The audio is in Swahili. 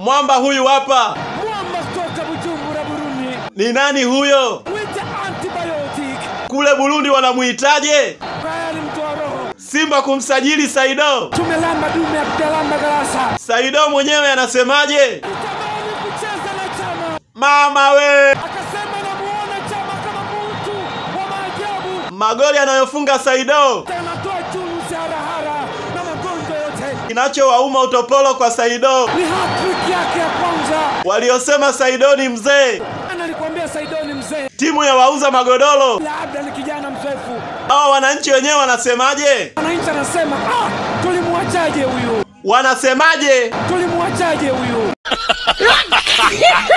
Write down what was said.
Mwamba huyu hapa. Mwamba kutoka Bujumbura, Burundi. Ni nani huyo? Mwite antibiotic. Kule Burundi wanamuitaje? Tayari mtoa roho. Simba kumsajili Saido. Tumelamba dume hatujalamba garasa. Saido mwenyewe anasemaje? Nitamani kucheza na Chama. Mama we, Akasema namuona Chama kama mtu wa maajabu. magoli anayofunga Saido. Anatoa chunu harahara na magonjwa yote. Kinachowauma utopolo kwa Saido. Ni hat-trick yake ya kwanza. Waliosema Saido ni mzee, Ana alikwambia Saido ni mzee. timu ya wauza magodoro. Labda ni kijana mzoefu. Hao wananchi wenyewe wanasemaje? Wananchi anasema ah, tulimwachaje huyu? Wanasemaje? Tulimwachaje huyu?